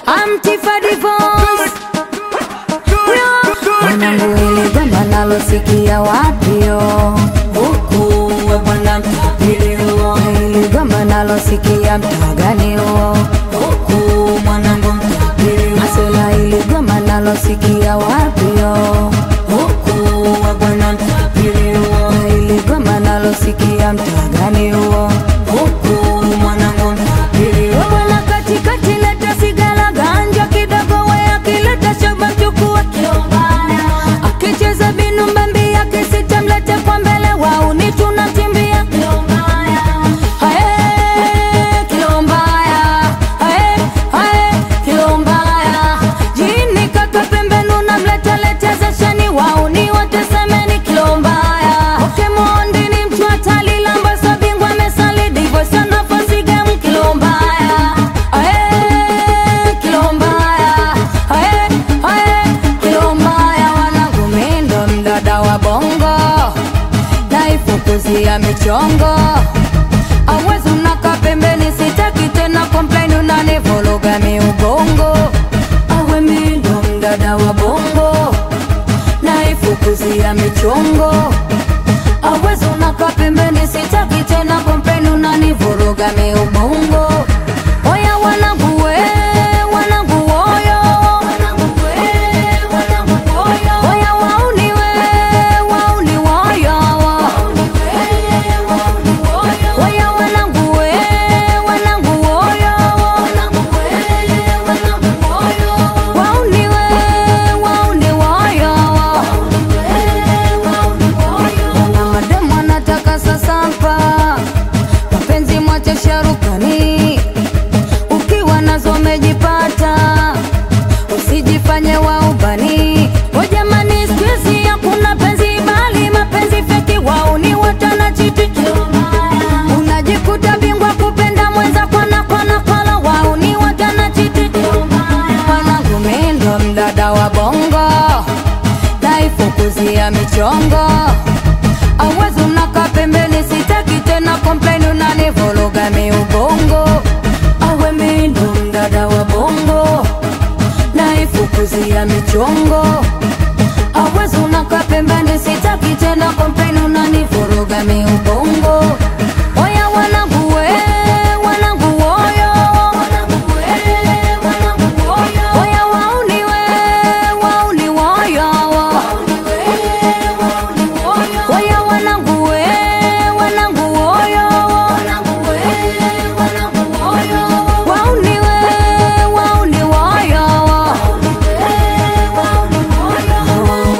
Amtifa divorce Mwanangu ile gamba nalosikia wapio huku we bwana mtapili huo Ile gamba nalosikia mtagani huo huku mwanangu mtapili huo Masela ile gamba nalosikia wapio huku we bwana mtapili huo Ile gamba nalosikia mtagani huo huku mwanangu mtapili huo Bwana katikati leta sigara ganja kidogo we akileta shaba chukua akicheza binu mbambi yake sitamlete kwa mbele wauni tunatimbia Hae, kilo mbaya. Hae, hae, kilo mbaya. Jini kaka pembeni unamletaleta zesheni wauni wote semeni kilo mbaya Okemondi ni mtu hatari lambasa bingwa mesali divo sana fasi game kilo mbaya Hae, kilo mbaya. Hae, hae, kilo mbaya wanangu mindo mdada wa bongo naifukuzia michongo awezi unaka pembeni sitaki tena komplaini unanivuruga miubongo awe mindo mdada wa bongo naifukuzia michongo awezi unaka pembeni sitaki tena komplaini unanivuruga miubongo oya wanangu we wanangu woyo oya wauni we wauni woyo Waya wanangu we, wanangu woyo Wauni we, wauni woyo Na mademu anataka sasampa Mapenzi mwache sharukani Ukiwa nazo umejipata Usijifanye wa ubani O jamani siku hizi hakuna penzi bali mapenzi feki wauni watana chiti unajikuta bingwa kupenda mwenza kwana kwana kwala wauni watana chiti mwanangu mindo mdada wa bongo naifukuzia michongo awezi unaka pembeni sitaki tena komplaini unanivuruga miubongo awe mindo mdada wa bongo naifukuzia michongo